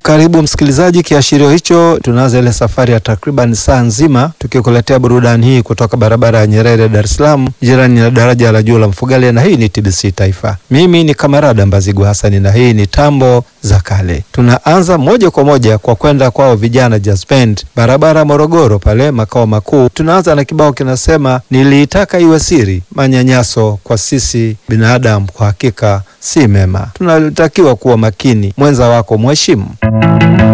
Karibu msikilizaji, kiashirio hicho, tunaanza ile safari ya takriban saa nzima tukikuletea burudani hii kutoka barabara ya Nyerere, Dar es Salaam, jirani na daraja la juu la Mfugale, na hii ni TBC Taifa. Mimi ni Kamarada Mbazigu Hasani na hii ni tambo za kale. Tunaanza moja kwa moja kwa kwenda kwao vijana Jazz Band, barabara Morogoro pale makao makuu. Tunaanza na kibao kinasema niliitaka iwe siri, manyanyaso kwa sisi binadamu kwa hakika si mema, tunatakiwa kuwa makini, mwenza wako mheshimu.